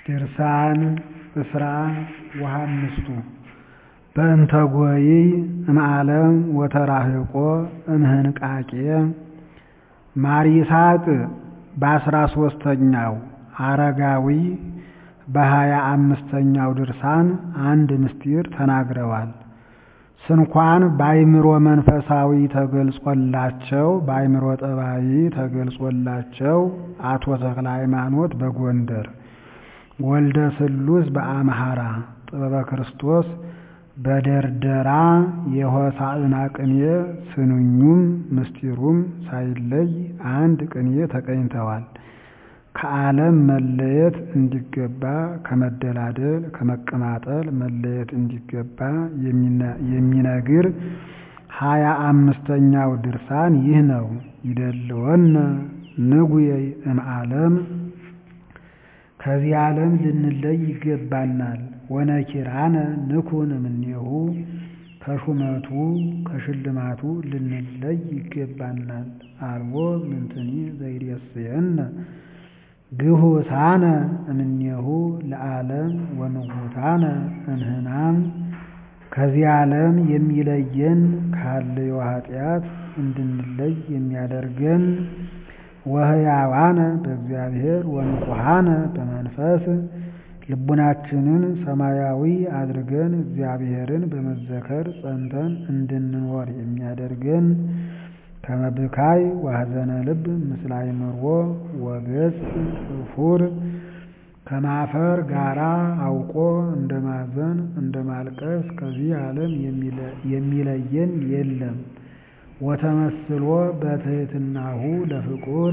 ድርሳን እስራ ወሃምስቱ በእንተ ጐይ እምዓለም ወተራህቆ እምህንቃቄ ማር ይስሐቅ በአስራ ሦስተኛው አረጋዊ በሀያ አምስተኛው ድርሳን አንድ ምስጢር ተናግረዋል። ስንኳን በአይምሮ መንፈሳዊ ተገልጾላቸው በአይምሮ ጠባይ ተገልጾላቸው አቶ ተክለ ሃይማኖት በጎንደር ወልደ ስሉስ በአምሃራ ጥበበ ክርስቶስ በደርደራ የሆሳዕና ቅኔ ስንኙም ምስጢሩም ሳይለይ አንድ ቅኔ ተቀኝተዋል። ከዓለም መለየት እንዲገባ ከመደላደል ከመቀማጠል መለየት እንዲገባ የሚነግር ሀያ አምስተኛው ድርሳን ይህ ነው። ይደልወነ ንጉየይ እምዓለም ከዚህ ዓለም ልንለይ ይገባናል። ወነኪራነ ንኩን እምኔሁ ከሹመቱ ከሽልማቱ ልንለይ ይገባናል። አልቦ ምንትኒ ዘይሬስየነ ግሁሳነ እምኔሁ ለዓለም ወንጉታነ እንህናም ከዚህ ዓለም የሚለየን ካለዮ ኃጢአት እንድንለይ የሚያደርገን ወህያዋነ በእግዚአብሔር ወንቁሃነ በመንፈስ ልቡናችንን ሰማያዊ አድርገን እግዚአብሔርን በመዘከር ጸንተን እንድንኖር የሚያደርገን ከመብካይ ዋህዘነ ልብ ምስለ አእምሮ ወገጽ እፉር ከማፈር ጋራ አውቆ እንደ ማዘን እንደ ማልቀስ ከዚህ ዓለም የሚለየን የለም። ወተመስሎ በትሕትናሁ ለፍቁር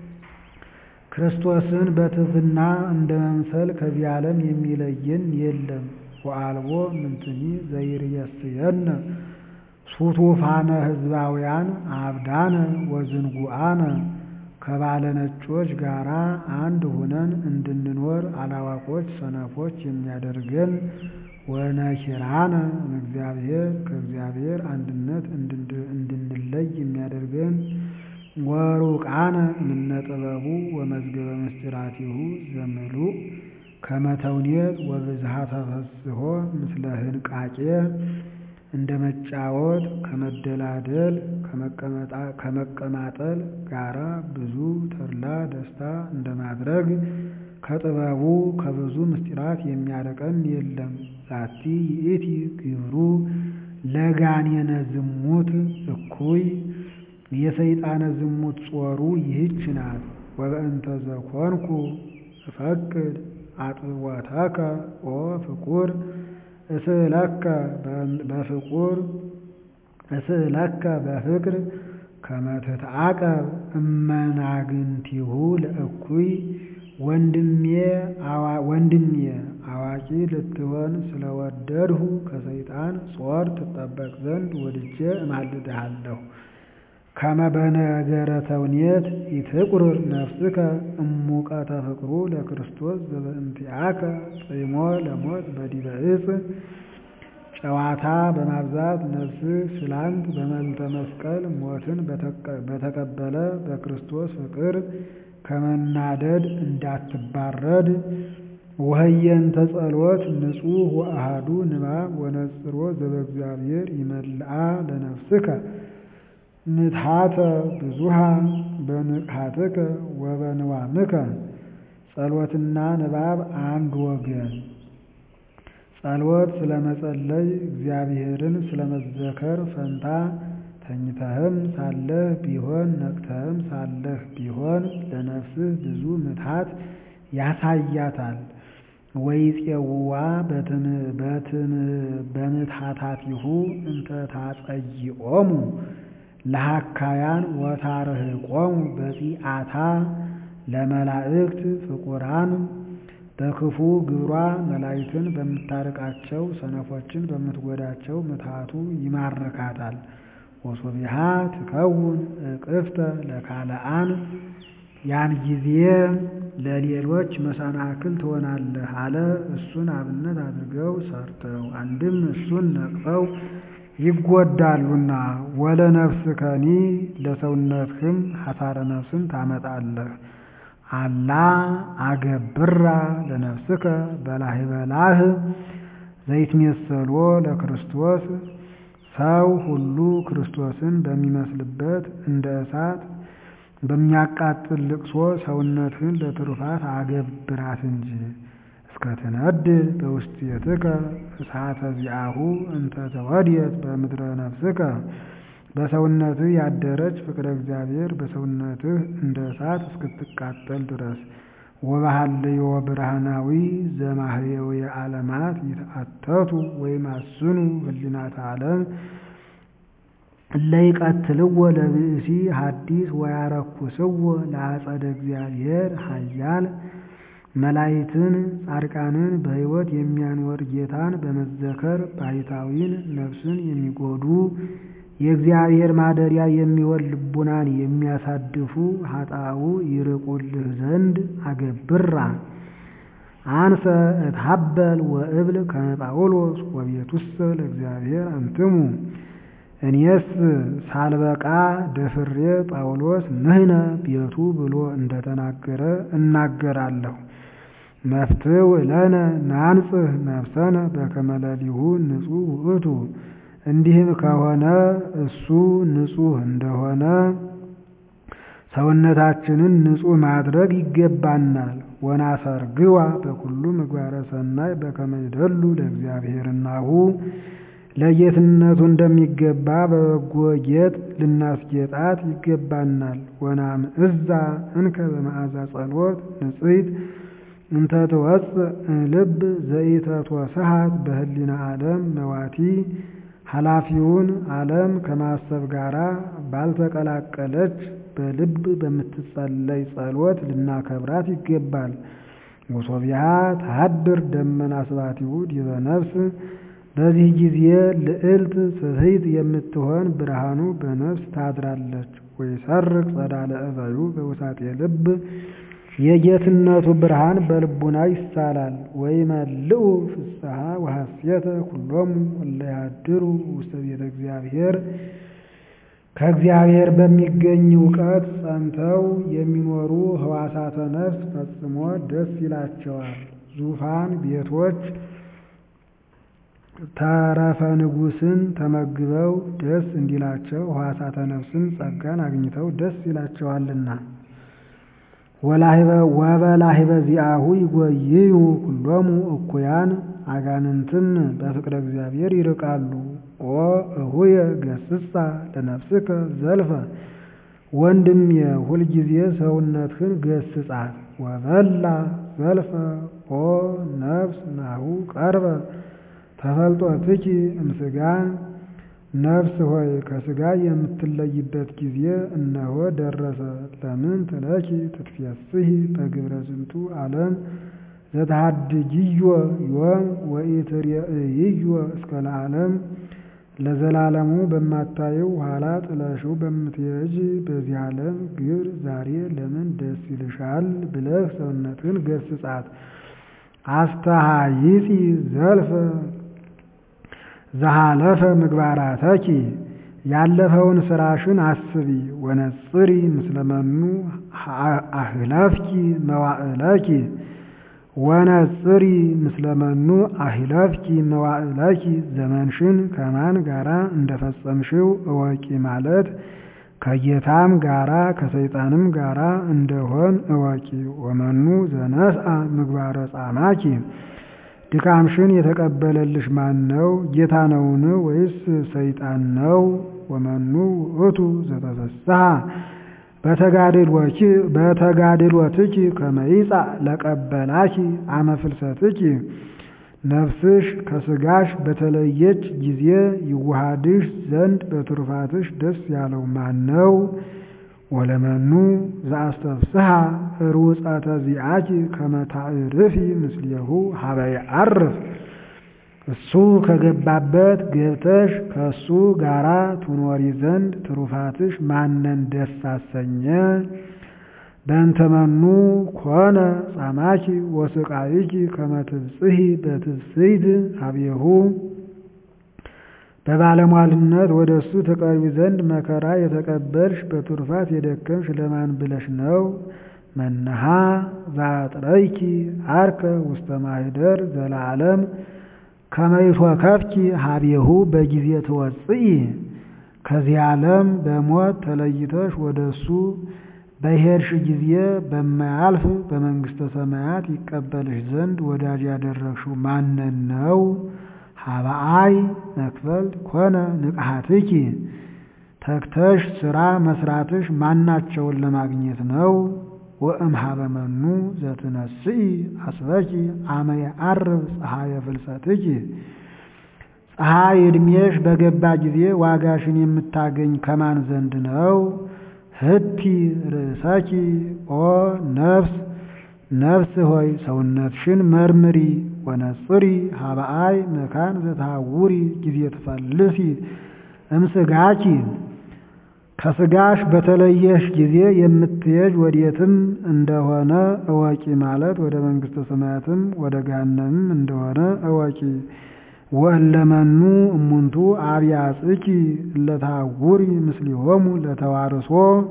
ክርስቶስን በትሕትና እንደ መምሰል ከዚህ ዓለም የሚለየን የለም። ወአልቦ ምንትኒ ዘይርየስየነ ሱቱፋነ ሕዝባውያን አብዳነ ወዝንጉአነ ከባለ ነጮች ጋራ አንድ ሁነን እንድንኖር አላዋቆች ሰነፎች የሚያደርገን ወነኪራነ እግዚአብሔር ከእግዚአብሔር አንድነት እንድንለይ የሚያደርገን ወሩቃነ እምነ ጥበቡ ወመዝገበ ምስጢራቲሁ ዘምሉእ ከመተውኔት ወብዝሃ ተፈስሖ ምስለ ህንቃቄ እንደ መጫወት ከመደላደል ከመቀማጠል ጋራ ብዙ ተድላ ደስታ እንደማድረግ ከጥበቡ ከብዙ ምስጢራት የሚያርቀን የለም። ዛቲ ይእቲ ግብሩ ለጋኔነ ዝሙት እኩይ የሰይጣነ ዝሙት ጾሩ ይህች ናት። ወበእንተ ዘኮንኩ እፈቅድ አጥወተከ ኦ ፍቁር እስእለከ በፍቁር እስእለከ በፍቅር ከመ ትትዓቀብ እመናግንቲሁ ለእኩይ ወንድሜ አዋቂ ልትሆን ስለወደድሁ ከሰይጣን ጾር ትጠበቅ ዘንድ ወድጄ እማልድሃለሁ። ከመ በነገረ ተውኔት ኢትቁርር ነፍስከ እሙቀተ ፍቅሩ ለክርስቶስ ዘበእንቲአከ ጽሞ ለሞት በዲበ ዕፅ ጨዋታ በማብዛት ነፍስህ ስላንት በመልተ መስቀል ሞትን በተቀበለ በክርስቶስ ፍቅር ከመናደድ እንዳትባረድ ወህየንተ ጸሎት ንጹሕ ወአሃዱ ንባብ ወነጽሮ ዘበእግዚአብሔር ይመልአ ለነፍስከ ምትሃተ ብዙሃ በንቅሃትከ ወበንዋምከ ጸሎትና ንባብ አንድ ወገን ጸሎት ስለመጸለይ እግዚአብሔርን ስለመዘከር ፈንታ ተኝተህም ሳለህ ቢሆን ነቅተህም ሳለህ ቢሆን ለነፍስህ ብዙ ምትሃት ያሳያታል። ወይፄውዋ በምትሃታቲሁ እንተ ታጸይኦሙ ለሃካያን ወታርህቆሙ በጺአታ ለመላእክት ፍቁራን በክፉ ግብሯ መላእክትን በምታርቃቸው ሰነፎችን በምትጎዳቸው ምትሃቱ ይማርካታል። ወሶቢሃ ትከውን እቅፍተ ለካልአን ያን ጊዜ ለሌሎች መሰናክል ትሆናለህ አለ። እሱን አብነት አድርገው ሰርተው አንድም እሱን ነቅፈው ይጎዳሉና ወለ ነፍስከኒ ለሰውነትህም ሐሳረ ነፍስን ታመጣለህ። አላ አገብራ ለነፍስከ በላህ በላህ ዘይትሜሰሎ ለክርስቶስ ሰው ሁሉ ክርስቶስን በሚመስልበት እንደ እሳት በሚያቃጥል ልቅሶ ሰውነትህን ለትሩፋት አገብራት እንጂ እስከ ትነድድ በውስጤትከ እሳተ ዚአሁ እንተ ተወድየት በምድረ ነፍስከ በሰውነትህ ያደረች ፍቅረ እግዚአብሔር በሰውነትህ እንደ እሳት እስክትቃጠል ድረስ ወባህልዮ ብርሃናዊ ዘማህየው የዓለማት ይትአተቱ ወይማስኑ ህሊናተ ዓለም እለይቀትልዎ ለብእሲ ሐዲስ ወያረኩስዎ ለአጸደ እግዚአብሔር ኃያል መላይትን ጻድቃንን በሕይወት የሚያኖር ጌታን በመዘከር ባሕታዊን ነፍስን የሚጎዱ የእግዚአብሔር ማደሪያ የሚሆን ልቡናን የሚያሳድፉ ኃጣው ይርቁልህ ዘንድ አገብራ አንሰ እትሀበል ወእብል ከመ ጳውሎስ ወቤቱሰ ለእግዚአብሔር አንትሙ እኔስ ሳልበቃ ደፍሬ ጳውሎስ ንሕነ ቤቱ ብሎ እንደተናገረ እናገራለሁ። መፍትው ለነ ናንጽህ ነፍሰነ በከመ ሌሊሁ ንጹሕ ውእቱ። እንዲህም ከሆነ እሱ ንጹሕ እንደሆነ ሰውነታችንን ንጹሕ ማድረግ ይገባናል። ወናሰርግዋ በኩሉ ምግባረ ሰናይ በከመ ይደሉ ለእግዚአብሔርናሁ ለጌትነቱ እንደሚገባ በበጎ ጌጥ ልናስጌጣት ይገባናል። ወናምዕዛ እንከ በመዓዛ ጸሎት ንጽሕት እንተ ትወፅእ ልብ ዘኢተትወስሃት በህሊና ዓለም መዋቲ ኃላፊውን ዓለም ከማሰብ ጋራ ባልተቀላቀለች በልብ በምትጸለይ ጸሎት ልናከብራት ይገባል። ወሶቢያ ታድር ደመና ስባቲሁ ዲበ ነፍስ በዚህ ጊዜ ልዕልት ስሕት የምትሆን ብርሃኑ በነፍስ ታድራለች። ወይሰርቅ ጸዳለ እበዩ በውሳጤ ልብ የጌትነቱ ብርሃን በልቡና ይሳላል። ወይመልኡ ፍስሐ ወሐሴተ ኩሎሙ እለ ያድሩ ውስተ ቤተ እግዚአብሔር ከእግዚአብሔር በሚገኝ እውቀት ጸንተው የሚኖሩ ህዋሳተ ነፍስ ፈጽሞ ደስ ይላቸዋል። ዙፋን ቤቶች ተረፈ ንጉሥን ተመግበው ደስ እንዲላቸው ህዋሳተ ነፍስን ጸጋን አግኝተው ደስ ይላቸዋልና። ወበላሂበ ዚአሁ ይጎይዩ ኩሎሙ እኩያን አጋንንትም በፍቅረ እግዚአብሔር ይርቃሉ። ኦ እሁየ ገስጻ ለነፍስከ ዘልፈ ወንድሜ ሁልጊዜ ሰውነትህን ገስጻት። ወበላ ዘልፈ ኦ ነፍስ ናሁ ቀርበ ተፈልጦትኪ እምስጋ ነፍስ ሆይ ከስጋ የምትለይበት ጊዜ እነሆ ደረሰ። ለምን ትለኪ ትትፌስሒ በግብረ ዝንቱ ዓለም ዘተሃድጊዮ ዮም ወኢትሬእይዮ እስከ ለዓለም ለዘላለሙ በማታየው ኋላ ጥለሽው በምትሄጅ በዚህ ዓለም ግብር ዛሬ ለምን ደስ ይልሻል ብለህ ሰውነትን ገስጻት። አስተሃይጺ ዘልፈ ዘሃለፈ ምግባራተኪ ያለፈውን ስራሽን አስቢ። ወነጽሪ ምስለመኑ አህለፍኪ መዋዕለኪ ወነጽሪ ምስለመኑ አህለፍኪ መዋዕለኪ ዘመንሽን ከማን ጋራ እንደፈጸምሽው እወቂ ማለት ከጌታም ጋራ ከሰይጣንም ጋራ እንደሆን እወቂ። ወመኑ ዘነስአ ምግባረ ጻማኪ ድካምሽን የተቀበለልሽ ማን ነው? ጌታ ነውን? ወይስ ሰይጣን ነው? ወመኑ ውእቱ ዘተፈስሐ በተጋድሎትኪ ከመ ይጻእ ለቀበላኪ አመ ፍልሰትኪ ነፍስሽ ከስጋሽ በተለየች ጊዜ ይዋሃድሽ ዘንድ በትሩፋትሽ ደስ ያለው ማን ነው? ወለመኑ ዘአስተፍስሐ ሩፀተ ዚአኪ ከመ ታዕርፊ ምስሌሁ ሀበ ይዐርፍ እሱ ከገባበት ገብተሽ ከእሱ ጋራ ትኖሪ ዘንድ ትሩፋትሽ ማንን ደስ አሰኘ? በእንተመኑ ኮነ ጻማኪ ወስቃይኪ ከመ ትብጽሒ በትብጽይት ሀቤሁ በባለሟልነት ወደ እሱ ተቀርቢ ዘንድ መከራ የተቀበልሽ በትሩፋት የደከምሽ ለማን ብለሽ ነው? መነሃ ዛጥረይኪ አርከ ውስተ ማኅደር ዘለዓለም ከመይቶ ከፍኪ ሀቤሁ በጊዜ ትወፅኢ ከዚህ ዓለም በሞት ተለይተሽ ወደ እሱ በሄድሽ ጊዜ በማያልፍ በመንግሥተ ሰማያት ይቀበልሽ ዘንድ ወዳጅ ያደረግሽው ማንን ነው? ሀበአይ መክፈልት ኮነ ንቅሐትኪ ተግተሽ ሥራ መስራትሽ ማናቸውን ለማግኘት ነው? ወእምኀበ መኑ ዘትነስኢ አስበኪ አመ የዐርብ ፀሐየ ፍልሰትኪ ፀሐይ ዕድሜሽ በገባ ጊዜ ዋጋሽን የምታገኝ ከማን ዘንድ ነው? ህቲ ርእሰኪ ኦ ነፍስ ነፍስ ሆይ ሰውነትሽን መርምሪ ወነጽሪ ሀበአይ መካን ዘተሐውሪ ጊዜ ትፈልሲ እምስጋኪ ከስጋሽ በተለየሽ ጊዜ የምትሄጅ ወዴትም እንደሆነ እወቂ ማለት ወደ መንግሥተ ሰማያትም ወደ ገሃነምም እንደሆነ እወቂ። ወእለመኑ እሙንቱ አብያጽኪ እለተሐውሪ ምስሊሆሙ ለተዋርሶ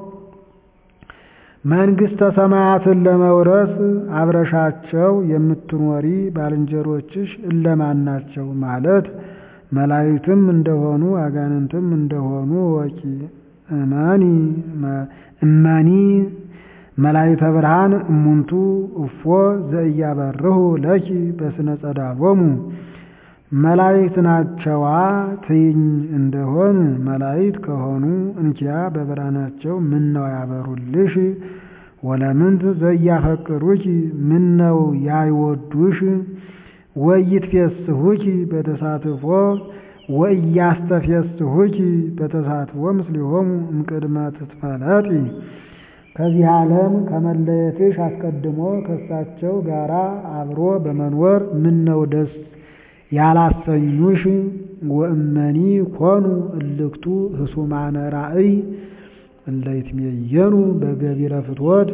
መንግሥተ ሰማያትን ለመውረስ አብረሻቸው የምትኖሪ ባልንጀሮችሽ እለማን ናቸው? ማለት መላእክትም እንደሆኑ አጋንንትም እንደሆኑ እወቂ። እመኒ እመኒ መላእክተ ብርሃን እሙንቱ እፎ ዘእያበርሁ ለኪ በስነ ጸዳሎሙ መላእክት ናቸዋ ትይኝ እንደሆን መላእክት ከሆኑ እንኪያ በብርሃናቸው ምነው ያበሩልሽ? ወለምንት ዘያፈቅሩኪ ምነው ያይወዱሽ? ወይትፌስሁኪ በተሳትፎ ወእያስተፌስሁኪ በተሳትፎ ምስሊሆሙ እምቅድመ ትትፈለጢ ከዚህ ዓለም ከመለየትሽ አስቀድሞ ከእሳቸው ጋራ አብሮ በመኖር ምነው ደስ ያላሰኙሽ? ወእመኒ ኮኑ እልክቱ ህሱማነ ራእይ እለይትሜየኑ በገቢረ ፍትወት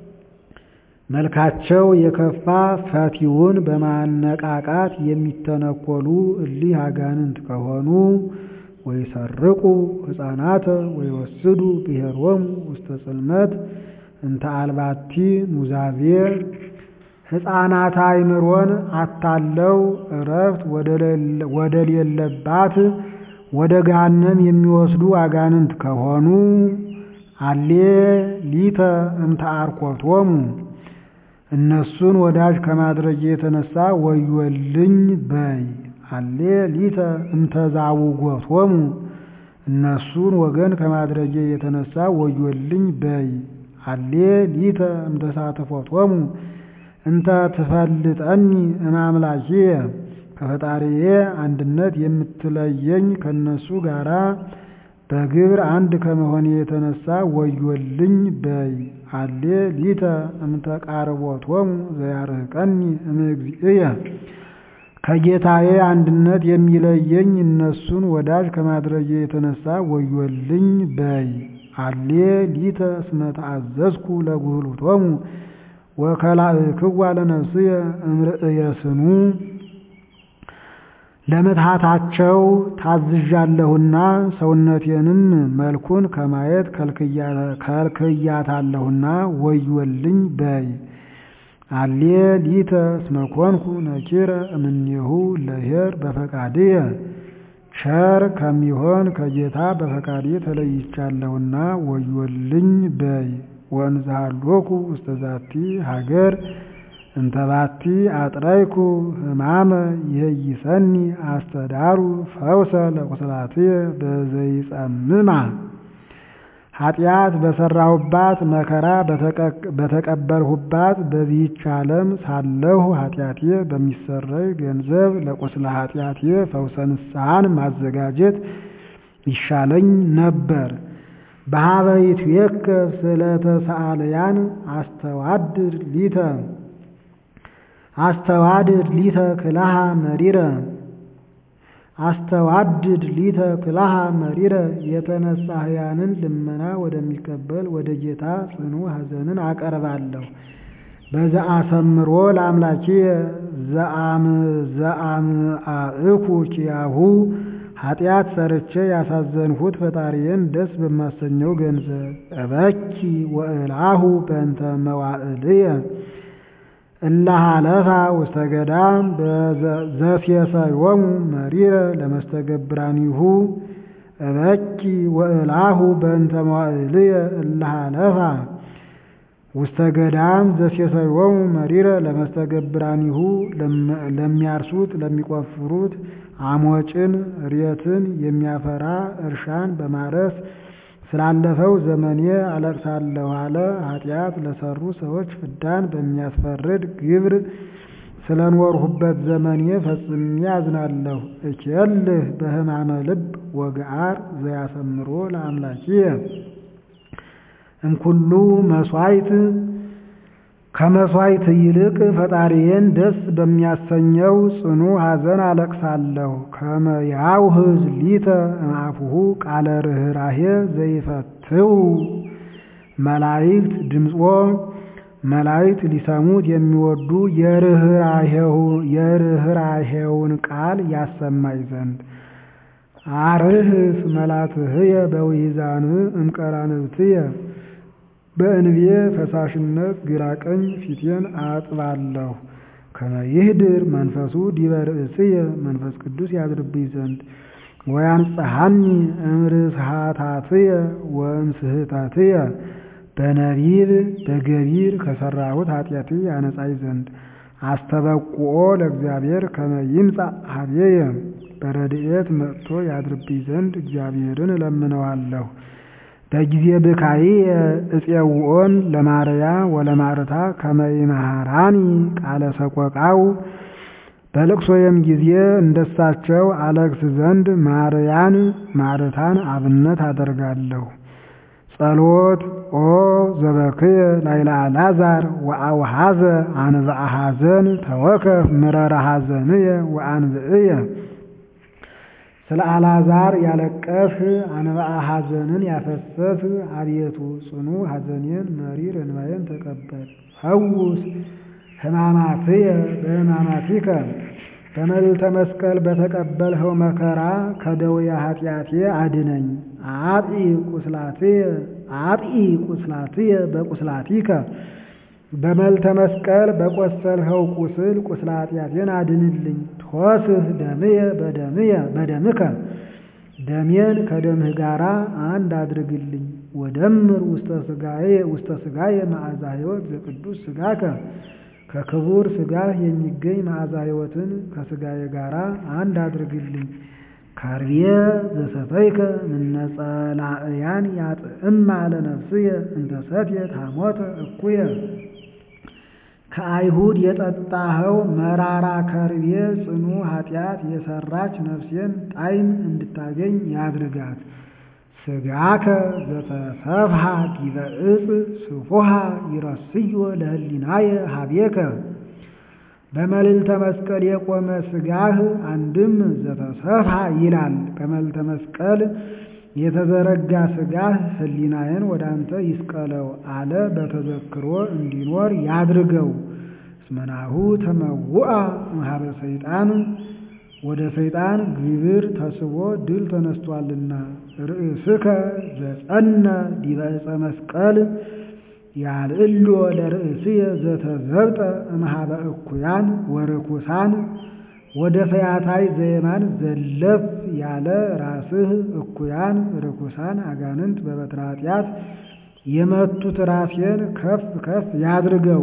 መልካቸው የከፋ ፈቲውን በማነቃቃት የሚተነኮሉ እሊህ አጋንንት ከሆኑ ወይሰርቁ ሕፃናተ ወይወስዱ ብሔሮሙ ውስተ ጽልመት እንተ አልባቲ ኑዛዜ ሕፃናት አእምሮን አታለው እረፍት ወደ ሌለባት ወደ ገሃነም የሚወስዱ አጋንንት ከሆኑ አሌ ሊተ እምተ አርኮቶሙ እነሱን ወዳጅ ከማድረግ የተነሳ ወዮልኝ በይ። አሌ ሊተ እምተዛውጎቶሙ እነሱን ወገን ከማድረጌ የተነሳ ወዮልኝ በይ። አሌ ሊተ እምተሳትፎቶሙ እንተ ትፈልጠኒ እማምላኪየ ከፈጣሪዬ አንድነት የምትለየኝ ከነሱ ጋራ በግብር አንድ ከመሆኔ የተነሳ ወዮልኝ በይ። አሌ ሊተ እምተቃርቦቶሙ ዘያርህቀኒ እምእግዚእየ ከጌታዬ አንድነት የሚለየኝ እነሱን ወዳጅ ከማድረጌ የተነሳ ወዮልኝ በይ። አሌ ሊተ እስመ ተአዘዝኩ ለጉህሉቶሙ ወከላእክዋ ለነፍስየ እምርእየስኑ ለምትሃታቸው ታዝዣለሁና ሰውነቴንም መልኩን ከማየት ከልክያታለሁና ወዮልኝ በይ። አሌ ሊተ እስመ ኮንኩ ነኪረ እምኔሁ ለኄር በፈቃድየ ቸር ከሚሆን ከጌታ በፈቃዴ ተለይቻለሁና ወዮልኝ በይ። ወንዝሃሎኩ ውስተ ዛቲ ሀገር እንተባቲ አጥረይኩ ሕማመ ይሄይሰኒ አስተዳሩ ፈውሰ ለቁስላትየ በዘይጸምማ ኃጢአት በሰራሁባት መከራ በተቀበልሁባት በዚህች ዓለም ሳለሁ ኃጢአቴ በሚሰረይ ገንዘብ ለቁስለ ኃጢአቴ ፈውሰ ንስሐን ማዘጋጀት ይሻለኝ ነበር። በሀበይት የከ ስለተሳአለያን አስተዋድር ሊተ አስተዋድድ ሊተ ክላሃ መሪረ አስተዋድድ ሊተ ክላሃ መሪረ የተነሳህያንን ልመና ወደሚቀበል ወደ ጌታ ጽኑ ሐዘንን አቀርባለሁ። በዘአሰምሮ ለአምላኬ ዘአምአእኩ ኪያሁ ኃጢአት ሰርቼ ያሳዘንሁት ፈጣሪዬን ደስ በማሰኘው ገንዘብ እበኪ ወእልአሁ በእንተ መዋዕልየ እላሃለፋ ውስተ ገዳም ዘሴሰዮሙ መሪረ ለመስተገብራኒሁ እበኪ ወእልአሁ በእንተ መዋዕልየ እላሃለፋ ውስተ ገዳም ዘሴሰዮሙ መሪረ ለመስተገብራኒሁ ለሚያርሱት ለሚቆፍሩት አሞጭን ሬትን የሚያፈራ እርሻን በማረስ ስላለፈው ዘመኔ አለቅሳለሁ አለ። ኃጢአት ለሰሩ ሰዎች ፍዳን በሚያስፈርድ ግብር ስለኖርሁበት ዘመኔ ፈጽሜ አዝናለሁ። እኬልህ በሕማመ ልብ ወገአር ዘያሰምሮ ለአምላኪየ እምኩሉ መስዋዕት ከመስዋዕት ይልቅ ፈጣሪዬን ደስ በሚያሰኘው ጽኑ ሐዘን አለቅሳለሁ። ከመ ያውህዝ ሊተ እምአፉሁ ቃለ ርኅራኄ ዘይፈትው መላእክት ድምፆ መላእክት ሊሰሙት የሚወዱ የርኅራኄውን ቃል ያሰማኝ ዘንድ አርህስ መላትህየ በውሒዛን እምቀራንብትየ በእንቤ ፈሳሽነት ግራ ቀኝ ፊቴን አጥባለሁ። ከመ ይህድር መንፈሱ ዲበ ርእስየ መንፈስ ቅዱስ ያድርብኝ ዘንድ ወያንጽሐኒ እምርስሃታትየ ወእምስህተትየ በነቢብ በገቢር ከሠራሁት ኃጢአቴ ያነጻኝ ዘንድ አስተበቁኦ ለእግዚአብሔር ከመ ይምጻእ ኀቤየ በረድኤት መጥቶ ያድርብኝ ዘንድ እግዚአብሔርን እለምነዋለሁ። በጊዜ ብካይየ እፄውዖን ለማርያ ወለማርታ ከመ ይመሃራኒ ቃለ ሰቆቃው በልቅሶዬም ጊዜ እንደሳቸው አለቅስ ዘንድ ማርያን ማርታን አብነት አደርጋለሁ። ጸሎት ኦ ዘበክየ ላይለ አልዓዛር ወአውሃዘ አንብአ ሐዘን ተወከፍ ምረረ ሐዘንየ ወአንብዕየ ስለ አልዓዛር ያለቀስህ አንብአ ሐዘንን ያፈሰስህ አቤቱ ጽኑ ሐዘኔን መሪር እንባዬን ተቀበል። ፈውስ ሕማማትየ በሕማማቲከ በመልዕልተ መስቀል በተቀበልኸው መከራ ከደዌ ኃጢአቴ አድነኝ። አጥኢ ቁስላትየ አጥኢ ቁስላትየ በቁስላቲከ በመልዕልተ መስቀል በቆሰልኸው ቁስል ቁስለ ኃጢአቴን አድንልኝ። ትወስህ ደምየ በደምየ በደምከ ደሜን ከደምህ ጋር አንድ አድርግልኝ። ወደምር ውስተ ሥጋዬ ውስተ ሥጋዬ መዓዛ ሕይወት ዘቅዱስ ሥጋከ ከክቡር ሥጋህ የሚገኝ መዓዛ ሕይወትን ከሥጋዬ ጋር አንድ አድርግልኝ። ከርቤ ዘሰተይከ ምነጸላእያን ያጥዕማ ለነፍስየ እንተ ሰትየት ሐሞተ እኩየ ከአይሁድ የጠጣኸው መራራ ከርቤ ጽኑ ኃጢአት የሰራች ነፍሴን ጣዕም እንድታገኝ ያድርጋት። ሥጋከ ዘተሰፍሐ ዲበ ዕፅ ስፉሐ ይረስዮ ለህሊናየ ሀቤከ በመልዕልተ መስቀል የቆመ ሥጋህ አንድም ዘተሰፍሐ ይላል። በመልዕልተ መስቀል የተዘረጋ ሥጋህ ህሊናዬን ወደ አንተ ይስቀለው አለ። በተዘክሮ እንዲኖር ያድርገው። እስመናሁ ተመውአ እምኀበ ሰይጣን ወደ ሰይጣን ግብር ተስቦ ድል ተነስቷልና። ርእስከ ዘጸነ ዲበ ዕፀ መስቀል ያልዕሎ ለርእስየ ዘተዘብጠ እምኀበ እኩያን ወርኩሳን ወደ ፈያታይ ዘየማን ዘለፍ ያለ ራስህ እኩያን ርኩሳን አጋንንት በበትረ ኃጢአት የመቱት ራሴን ከፍ ከፍ ያድርገው።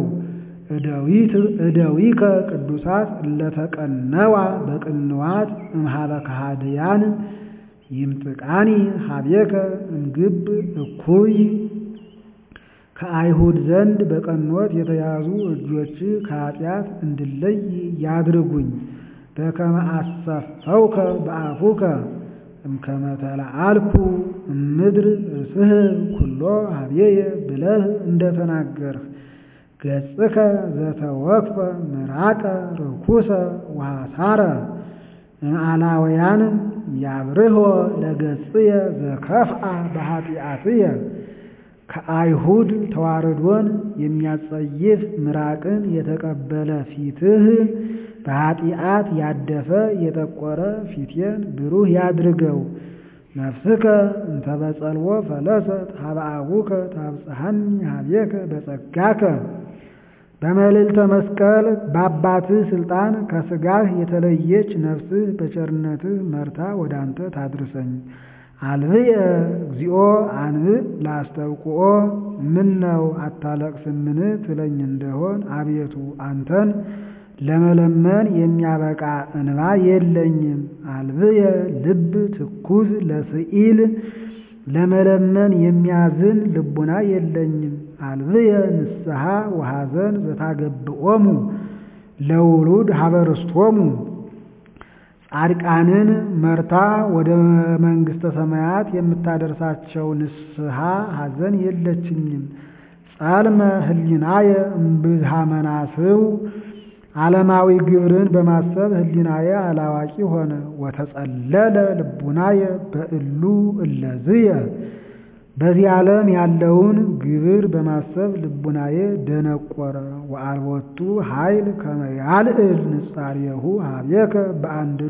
እደዊከ ቅዱሳት እለተቀነዋ በቅንዋት እምኀበ ከሃድያን ይምጥቃኒ ሀቤከ እምግብ እኩይ ከአይሁድ ዘንድ በቀኖት የተያዙ እጆች ከኃጢአት እንድለይ ያድርጉኝ። በከመ አሰፈውከ በአፉከ እምከመ ተለአልኩ እምድር እስህብ ኩሎ ሀቤየ ብለህ እንደተናገርህ ገጽከ ዘተወክፈ ምራቀ ርኩሰ ወሐሳረ እምአላውያን ያብርሆ ለገጽየ ዘከፍአ በኃጢአትየ ከአይሁድ ተዋርዶን የሚያጸይፍ ምራቅን የተቀበለ ፊትህ በኃጢአት ያደፈ የጠቆረ ፊቴን ብሩህ ያድርገው። ነፍስከ እንተ በጸልዎ ፈለሰት ሀበ አቡከ ታብጽሐኒ ሀቤከ በጸጋከ በመልዕልተ መስቀል በአባትህ ስልጣን ከስጋህ የተለየች ነፍስህ በቸርነትህ መርታ ወደ አንተ ታድርሰኝ። አልብየ እግዚኦ አንብእ ላስተብቁኦ ምን ነው አታለቅስምን ትለኝ እንደሆን አቤቱ አንተን ለመለመን የሚያበቃ እንባ የለኝም። አልብየ ልብ ትኩዝ ለስኢል ለመለመን የሚያዝን ልቡና የለኝም። አልብየ ንስሐ ወሐዘን ዘታገብኦሙ ለውሉድ ሀበርስቶሙ ጻድቃንን መርታ ወደ መንግሥተ ሰማያት የምታደርሳቸው ንስሐ ሐዘን የለችኝም። ጸልመ ህሊናየ እምብዝሃ መናስው ዓለማዊ ግብርን በማሰብ ህሊናየ አላዋቂ ሆነ። ወተጸለለ ልቡናየ በእሉ እለዝየ በዚህ ዓለም ያለውን ግብር በማሰብ ልቡናዬ ደነቆረ። ወአልቦቱ ኃይል ከመ ያልዕል ንጻሬሁ ሀቤከ በአንድዶ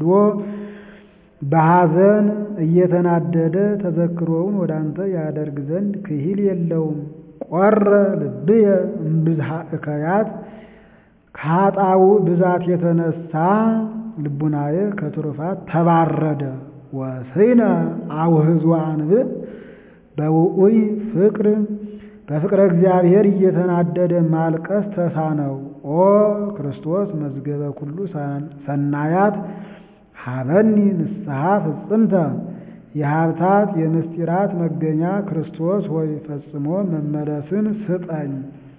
በሐዘን እየተናደደ ተዘክሮውን ወደ አንተ ያደርግ ዘንድ ክሂል የለውም። ቆረ ልብየ እምብዝሃ እከያት ከኃጣው ብዛት የተነሳ ልቡናዬ ከትሩፋት ተባረደ። ወስነ አውህዞ አንብእ በውዑይ ፍቅር በፍቅረ እግዚአብሔር እየተናደደ ማልቀስ ተሳነው። ኦ ክርስቶስ መዝገበ ኩሉ ሰናያት ሀበኒ ንስሐ ፍጽምተ የሀብታት የምስጢራት መገኛ ክርስቶስ ሆይ ፈጽሞ መመለስን ስጠኝ።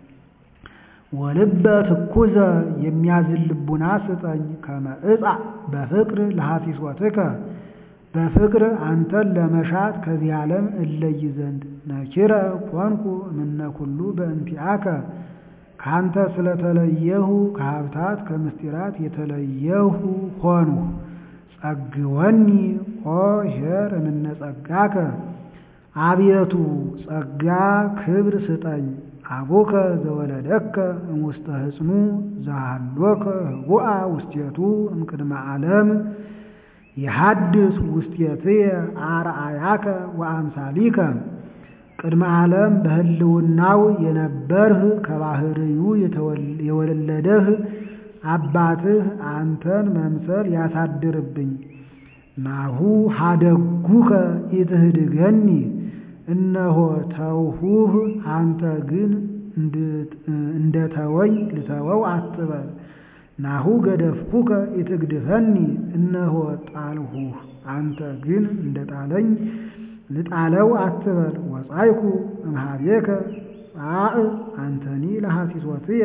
ወልበ ትኩዘ የሚያዝን ልቡና ስጠኝ። ከመ ዕፃ በፍቅር ለሐሲሶትከ በፍቅር አንተን ለመሻት ከዚህ ዓለም እለይ ዘንድ ነኪረ ኮንኩ እምነ ኩሉ በእንቲአከ ካንተ ስለተለየሁ ከሀብታት ከምስጢራት የተለየሁ ሆንሁ። ጸግወኒ ኦ ኄር እምነ ጸጋከ አቤቱ ጸጋ ክብር ስጠኝ። አቡከ ዘወለደከ እምውስተ ህጽኑ ዘሃሎከ ህቡአ ውስቴቱ እምቅድመ ዓለም የሐድስ ውስቴትየ አርአያከ ወአምሳሊከ ቅድመ ዓለም በህልውናው የነበርህ ከባህርዩ የወለደህ አባትህ አንተን መምሰል ያሳድርብኝ። ናሁ ሀደጉከ ኢትህድገኒ እነሆ ተውሁህ አንተ ግን እንደተወኝ ልተወው አትበል። ናሁ ገደፍኩከ ኢትግድፈኒ እነሆ ጣልሁህ አንተ ግን እንደጣለኝ ልጣለው አትበል። ወጻይኩ እምኀቤከ ጻእ አንተኒ ለሐሲሶትየ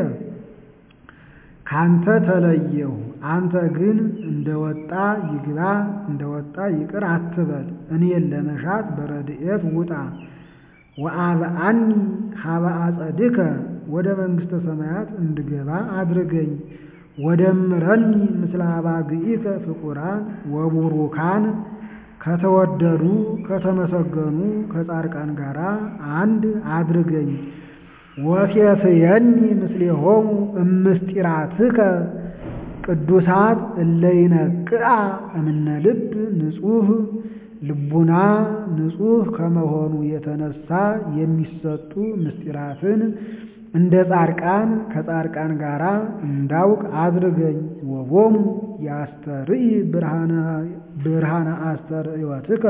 ካንተ ተለየሁ አንተ ግን እንደወጣ ይግባ እንደወጣ ይቅር አትበል። እኔን ለመሻት በረድኤት ውጣ። ወአብአኒ ሀበ አጸድከ ወደ መንግሥተ ሰማያት እንድገባ አድርገኝ። ወደምረኒ ምስለ አባግኢከ ፍቁራን ወቡሩካን ከተወደዱ ከተመሰገኑ ከጻድቃን ጋር አንድ አድርገኝ። ወሴስየኒ ምስሌሆሙ እምስጢራትከ ቅዱሳት እለይነቅዓ እምነ ልብ ንጹሕ ልቡና ንጹሕ ከመሆኑ የተነሳ የሚሰጡ ምስጢራትን እንደ ጻድቃን ከጻድቃን ጋር እንዳውቅ አድርገኝ። ወቦሙ ያስተርኢ ብርሃነ አስተርእዮትከ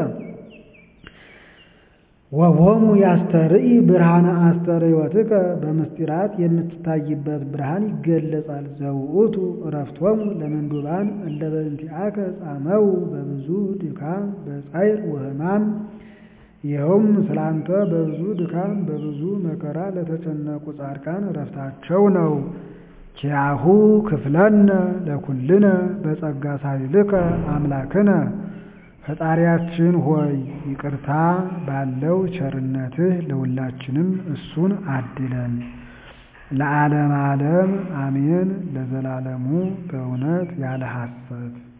ወቦሙ ያስተርኢ ብርሃነ አስተርእዮትከ በምስጢራት የምትታይበት ብርሃን ይገለጻል። ዘውእቱ እረፍቶሙ ለምንዱባን እለ በእንቲአከ ጻመው በብዙ ድካም በጻይር ወሕማም ይኸውም ስላንተ በብዙ ድካም በብዙ መከራ ለተጨነቁ ጻድቃን እረፍታቸው ነው። ኪያሁ ክፍለነ ለኩልነ በጸጋ ሳይልከ አምላክነ ፈጣሪያችን ሆይ ይቅርታ ባለው ቸርነትህ ለሁላችንም እሱን አድለን። ለዓለም ዓለም አሜን። ለዘላለሙ በእውነት ያለ ሐሰት